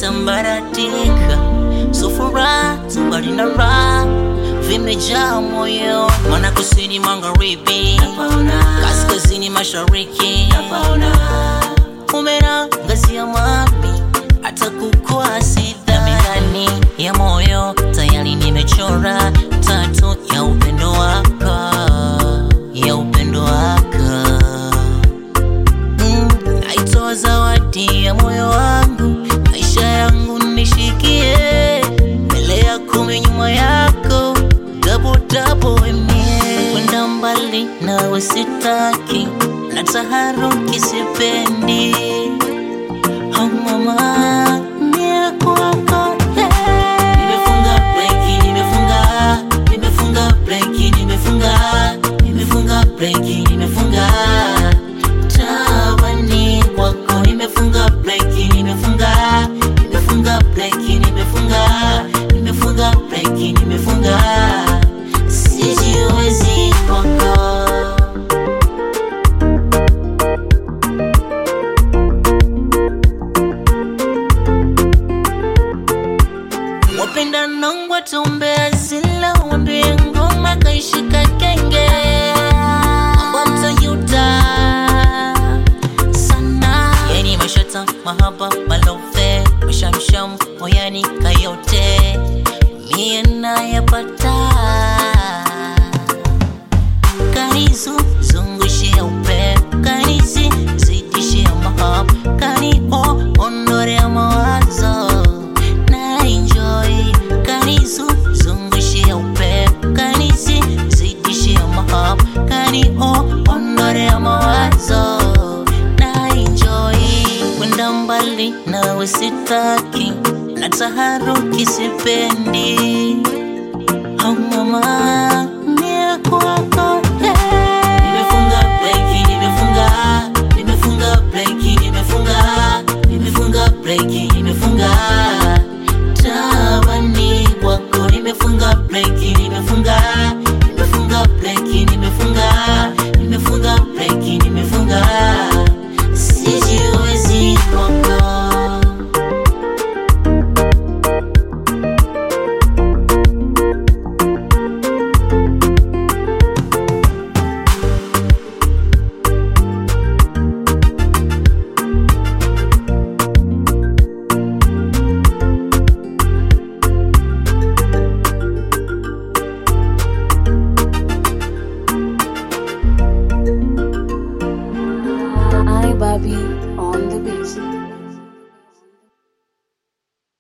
imesambaratika, sufura mbali na raha vimejaa moyo, mana kusini magharibi, kaskazini mashariki, umenangazia mami hata kukwasi dhamirani ya moyo tayari nimechora tatu ya upendo wako ya upendo wako mm, naitoa zawadi ya moyo wangu maisha yangu nishikie mbele ya kumi nyuma yako dabodabo emie kwenda mbali nawe sitaki na taharuki sipendi Oh mama, mie kwako, yeah. Nimefunga breki, nimefunga, nimefunga breki, nimefunga, nimefunga breki, nimefunga. Tabani kwako, nimefunga breki, nimefunga, nimefunga breki, nimefunga, nimefunga breki, nimefunga. Sijiwezi kwako. wapenda nongwa tumbea zila wambie ngoma kaishika kenge wamtayuta sana yani mashata mahaba malove mashamsham moyani kayote mie nayapata kanizu zungushia upepo kanisi zidishia mahaba kani o ondorea mawazo na enjoy kanizu zungushia upepo kanisi zidishia mahaba kani o ondorea mawazo na enjoy kwenda mbali nawe sitaki na taharuki sipendi oh mama